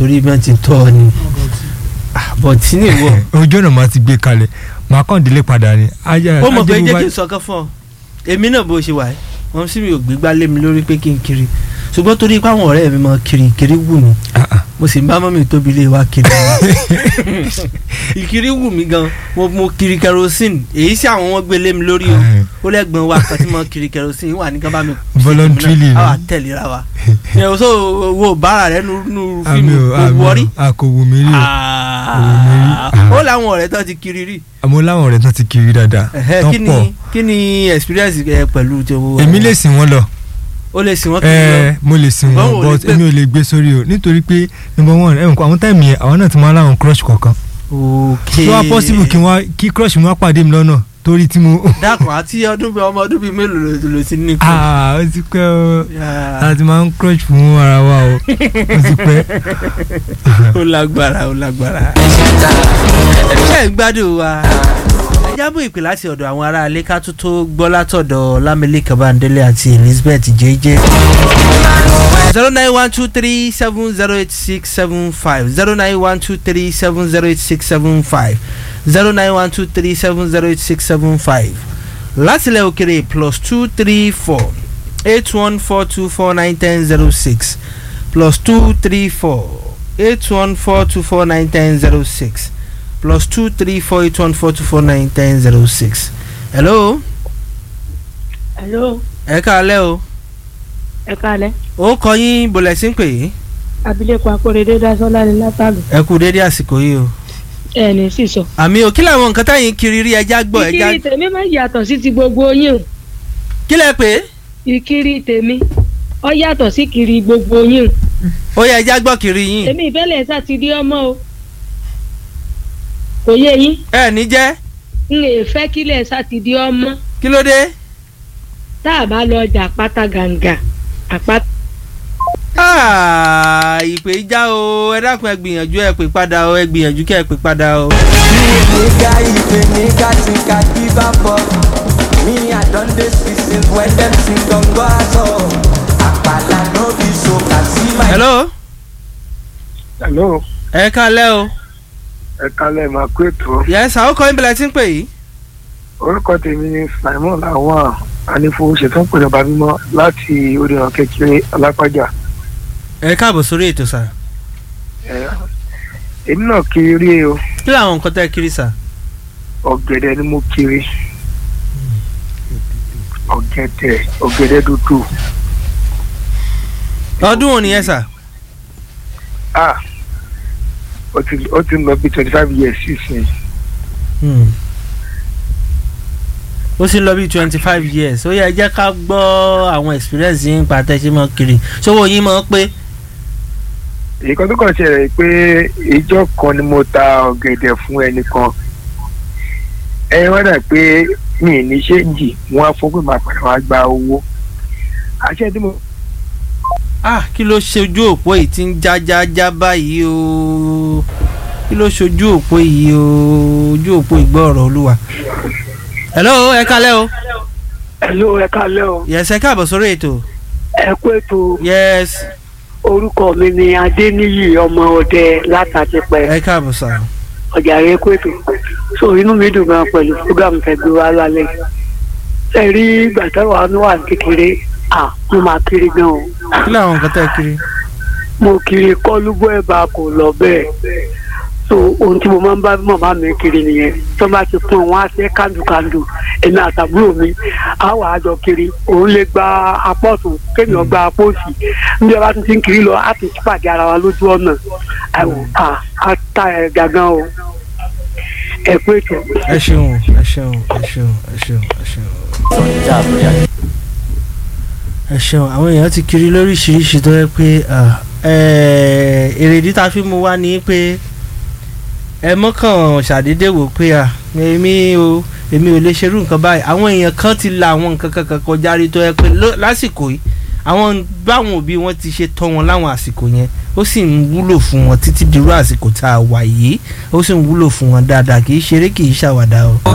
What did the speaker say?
torí bí wọ́n ti tọ́ ọ ni bọ̀ tí ní ìwọ. ojú ọ̀nà máa ti gbé kalẹ̀ máa kàn délé padà ni. ó mọ̀ pé jẹ́ kí n sọ kán fún ọ èmi náà bó ṣe wà ẹ́ wọ́n sì mi ò gbégbá lé mi lórí pé kí n kiri ṣùgbọ́n torí pé àwọn ọ̀rẹ́ mi máa kiri kiri wù mí mo sì ń bá mọ́mí tóbi lé wa kiri ìkiri wù mí gan mo mo kiri kerosene èyí sí àwọn wọn gbé lé mi lórí o ó lẹ́gbọ̀n wa kan tí mo kiri kerosene wà ní kan bá mi. voluntarily ni àwa tẹ̀léra wa ẹ o so wo bára rẹ nu nu fíìmù kò wọrí. a kò wù mí rí o ó láwọn ọ̀rẹ́ tó ti kiri rí. àmọ́ láwọn ọ̀rẹ́ tó ti kiri dáadáa tó pọ̀. kí ni experience ẹ pẹ̀lú ti owó. èmi lè sìn wọ́n lọ o lè sìn wọ́n kiri lọ. ẹ mo lè sìn wọ́n but èmi ò lè gbé sórí o nítorí pé number one ẹ̀ àwọn táìmì yẹn àwọn náà ti máa láwọn crush kọ̀ọ̀kan. ok so wá possible kí wọ́n kí crush mi wá pàdé mi lọ́nà torí tí mo. dákun àti ọdún bíi ọmọ ọdún bíi mélòó ló ti ní. aa ó ti pẹ́ o láti máa ń crush fún ara wa o ó ti pẹ́. ó lágbára ó lágbára. ṣé ẹ gbádùn wa ẹ jábọ̀ ìpè láti ọ̀dọ̀ àwọn ará ilé ká tó tó gbọ́ látọ̀dọ̀ lámìlẹ́kẹ̀ bandele àti elizabeth jẹ́jẹ́. zero nine one two three seven zero eight six seven five zero nine one two three seven zero eight six seven five zero nine one two three seven zero eight six seven five látìlẹ̀ òkèrè plus two three four eight one four two four nine ten zero six plus two three four eight one four two four nine ten zero six plus two three four eight one four two four nine ten zero six. hello. hello. ẹ káalẹ́ o. ẹ káalẹ́. ó kọ yín bọ̀lẹ̀ sí ń pè yín. abilékọ akóredé dasọ́lá ni látàlú. ẹ kú dédé àsìkò yìí o. ẹ ní sísọ. àmì ò kí làwọn nǹkan táyìn kiri rí ẹja gbọ́ ẹja. ìkiri tèmi máa yàtọ̀ sí ti gbogbo yín o. kí lẹ pé. ìkiri tèmi ọ yàtọ̀ sí kiri gbogbo yín o. ó yẹ ẹja gbọ́ kiri yín. èmi ìfẹ́lẹ̀ sá ti rí ọmọ o kò yé yín. ẹ ní jẹ́. n lè fẹ́ kílẹ̀ sátidé ọmọ. kí ló dé. tá a bá lọ ọjà àpáta gàǹgà àpáta. ìpè já o ẹ dákun ẹ gbìyànjú ẹ pè padà o ẹ gbìyànjú kẹ ẹ pè padà o. nígbà ìpè ní kàtìkà kí bá bọ̀ mí àdánlé sísìn wẹ́dẹ́m sí gbọ̀ngàn aṣọ àpàlà náà fi so kà sí máa. hello. hello. ẹ kálẹ́ o ẹ kalẹ̀ máa kó ètò. yẹ́sà ó kọ́ ìbílẹ̀ tí ń pè yìí. orúkọ tèmi ni simon lawan anífowóṣetán pẹ̀lú ọba mímọ́ láti oríran kékeré alápájà. ẹ káàbọ̀ sórí ètò sà. èmi náà kiri rí o. kí làwọn nǹkan tẹ́ kiri sà. ọ̀gẹ̀dẹ̀ ni mo kiri. ọ̀gẹ̀dẹ̀ ọ̀gẹ̀dẹ̀ dúdú. ọdún wo nìyẹn sà. ah ó ti ó ti lọ bí twenty five years sísìn. ó sì lọ bí twenty five years ó yẹ jẹ́ ká gbọ́ àwọn experience yín pa tẹ́ ṣe mọ́ kiri ṣówó yín mọ́ pé. ìkan tó kàn ṣẹlẹ̀ pé ìjọ kan ni mo ta ọ̀gẹ̀dẹ̀ fún ẹnìkan ẹ wá dà pé mi ní ṣéǹjì wọn á fún pé màá padà wá gba owó àṣẹ tí mo ah kí ló ṣojú òpó yìí tí ń já já já báyìí o kí ló ṣojú òpó yìí o ojú òpó ìgbọ́ ọ̀rọ̀ olúwa. hello ẹ kálẹ́ o. hello ẹ kálẹ́ o. yes ẹ káàbọ̀ sórí ètò. ẹ kú ètò. yes. orúkọ mi ni adéníyì ọmọ ọdẹ látàtìpẹ. ẹ káàbọ̀ sà. ọjà rẹ kú ètò. so inú mi dùn gan pẹ̀lú fúgàmù fẹ́ gbé wa lálẹ́. ẹ rí gbàtẹ́wà ní wà kékeré ah mo máa kiri gan o. kí làwọn nǹkan tẹ́ kiri. mo kiri kọ́lúbọ̀ ẹ̀bà kò lọ bẹ́ẹ̀ so ohun tí mo máa ń bá màmá mi kiri nìyẹn tó bá ti fún wọn á ṣe kàndùkàndù èmi àtàbúrò mi á wà á jọ kiri òun lè gba apá ọ̀tún kéèyàn gba apá òsì níbi ọba tuntun kiri lọ á ti pàdé ara wa lójú ọ̀nà á ta ẹ̀ gàgán o ẹ pé ètò. ẹ ṣeun ẹ ṣeun ẹ ṣeun ẹ ṣeun ẹ ṣeun ẹ ṣeun àwọn èèyàn ti kiri lóríṣiríṣi tó yẹ pé èrèdí tá a fi mú wá ni pé ẹ mọ́kàn ṣàdédé wò pé èmi o èmi ò lè ṣerú nǹkan báyìí àwọn èèyàn kan ti la àwọn nǹkan kankan kọjá rí tó yẹ pé lásìkò yìí àwọn báwọn òbí wọn ti ṣe tọ́ wọn láwọn àsìkò yẹn ó sì ń wúlò fún wọn títí dirú àsìkò tá a wà yìí ó sì ń wúlò fún wọn dáadáa kì í ṣeré kì í ṣàwàdà o.